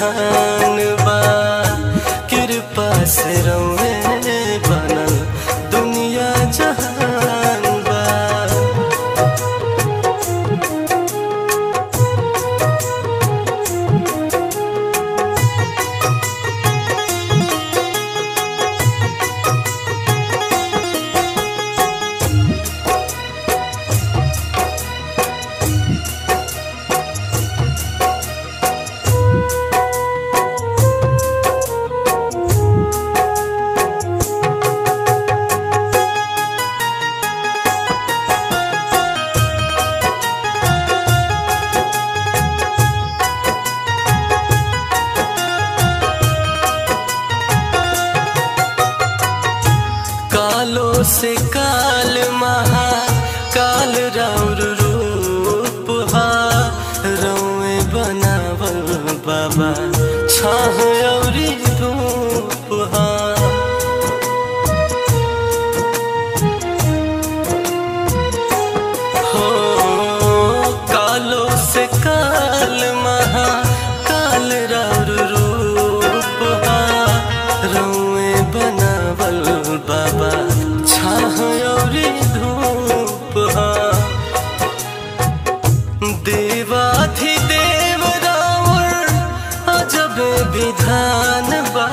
जहान बा कृपा से रौए बनल दुनिया जहान बा कालो से काल महा काल राउर रूप हा रौए बनावल बाबा छाह औरी धूप हा हो कालो से काल महा काल राउर रूप हा रौए बनावल बाबा छाह औरी धूप हा देवाधिदेव रावण अजब विधान बा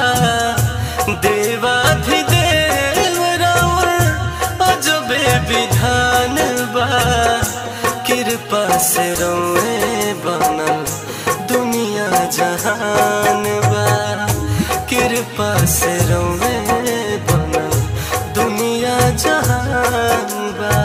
देवाधिदेव रावण अजब विधान बा कृपा से रोए बनल दुनिया जहान बा कृपा से रोए बनल दुनिया जहान बा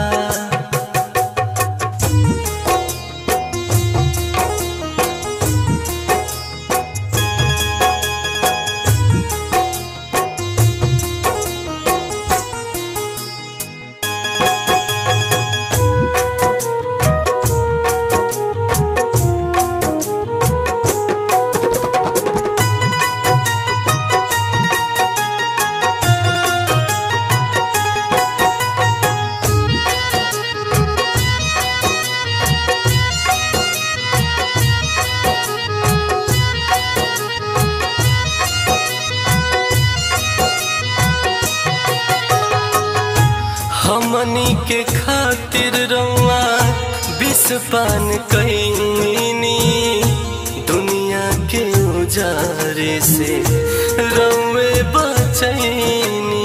हमनी के खातिर रउआ विष पान कैनी दुनिया के उजारे से रउए बचैनी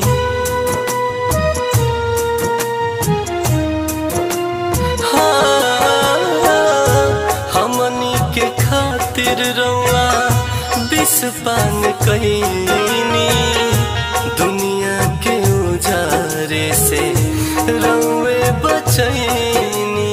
हाँ, हमनी के खातिर रउआ विष पान कैनी दुनिया के उजारे से रउए बचैनी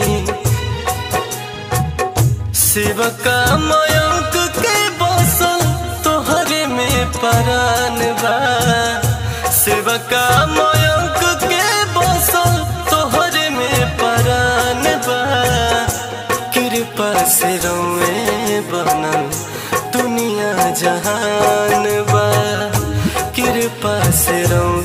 शिवका मयंक के बसल तोहरे में परान बा शिवका मयंक के बसल तोहरे में परान बा कृपा से रउए बनल दुनिया जहान बा कृपा से रउए